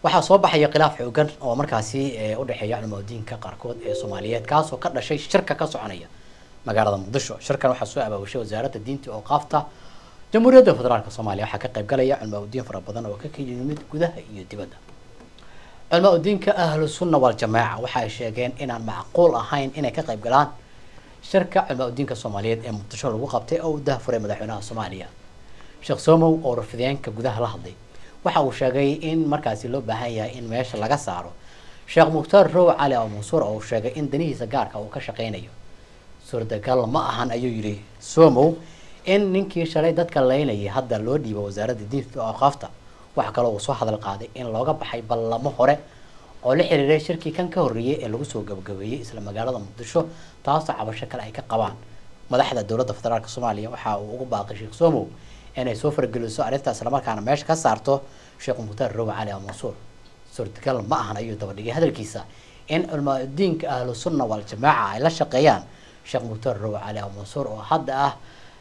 waxaa soo baxaya khilaaf xoogan oo markaasi u dhexeeya culamaadiinka qaarkood ee soomaaliyeed kaasoo ka dhashay shirka ka soconaya magaalada muqdisho shirkan waxaa soo abaabushay wasaaradda diinta oo qaafta jamhuuriyadda federaalk soomaaliya waxaa ka qayb galaya culamaadiin fara badan oo ka yimid gudaha iyo dibadda culamaadiinka ahlu sunna waljamaaca waxa ay sheegeen inaan macquul ahayn inay ka qayb galaan shirka culamaadiinka soomaaliyeed ee muqdisho lagu qabtay oo u dahafuray madaxweynaha soomaaliya sheekh somow oo rafideenka gudaha la hadlay waxa uu sheegay in markaasi loo baahan yahay in meesha laga saaro sheekh mukhtaar row cali oo mansuur oo uu sheegay in danihiisa gaarka uu ka shaqeynayo suurtagal ma ahan ayuu yidhi somow in ninkii shalay dadka laynayay hadda loo dhiibo wasaaradda diinta oo aqaafta waxa kaloo uu soo hadal qaaday in looga baxay ballamo hore oo la xiriiray shirkii kan ka horreeyay ee lagu soo gabagabeeyey isla magaalada muqdisho taasoo cabasho kale ay ka qabaan madaxda dowladda federaalk soomaaliya waxa uu ugu baaqay sheekh somow inay soo fargeliso arrinta islamarkaana meesha ka saarto sheekh mukhtaar rowa cali mansuur suurtagal ma ahan ayuu dabadhigay hadalkiisa in culmaadiinka ahlu sunna waljamaaca ay la shaqeeyaan sheekh mukhtaar rowa cali mansuur oo hadda ah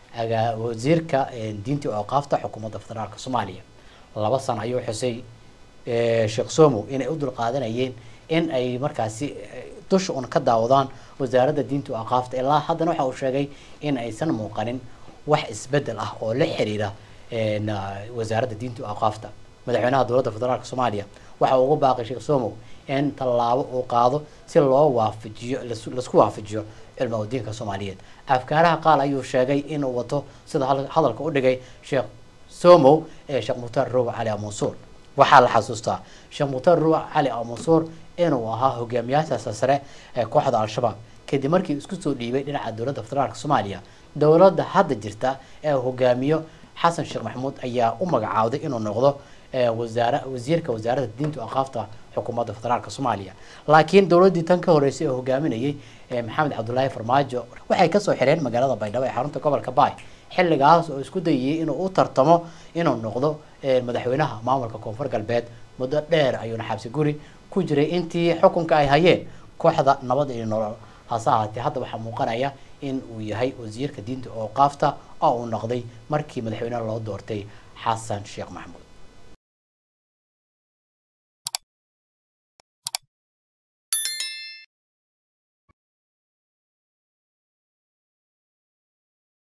wasiirka diinta ooqaafta xukuumadda federaalk soomaaliya laba sano ayuu xusay sheekh somow inay u dulqaadanayeen in ay markaasi dusha un ka daawadaan wasaaradda diinta ooqaafta ilaa haddana waxa uu sheegay in aysan muuqanin wax isbedel ah oo la xiriira wasaaradda diinta aqaafta madaxweynaha dowladda federaalk soomaaliya waxa uu ugu baaqay sheekh somow in tallaabo uu qaado si loo waafajiyo laisku waafajiyo cilmaadiinka soomaaliyeed afkaaraha qaal ayuu sheegay inuu wato sida hadalka u dhigay sheekh somow ee sheekh mukhtaar rowa cali mansuur waxaa la xasuustaa sheekh mukhtaar rowa cali mansuur inuu ahaa hogaamiyaasha sare ee kooxda al-shabaab kadib markii isku soo dhiibay dhinaca dowladda federaalk soomaaliya dowladda hadda jirta ee hogaamiyo xasan sheekh maxamuud ayaa u magacaawday inuu noqdo wasaar wasiirka wasaaradda diinta aqaafta xukuumadda federaalk soomaaliya laakiin dowladdii tan ka horeysay oo hogaaminayay maxamed cabdulaahi farmaajo waxay kasoo xireen magaalada baydhabo ee xarunta gobolka baay xilligaas oo isku dayayay inuu u tartamo inuu noqdo madaxweynaha maamulka koonfur galbeed muddo dheer ayuuna xabsi guri ku jiray intii xukunka ay hayeen kooxda nabad iyo nolol hase ahaatee hadda waxaa muuqanaya in uu yahay wasiirka diinta oo qaafta oo uu noqday markii madaxweynaha loo doortay xasan sheekh maxamuud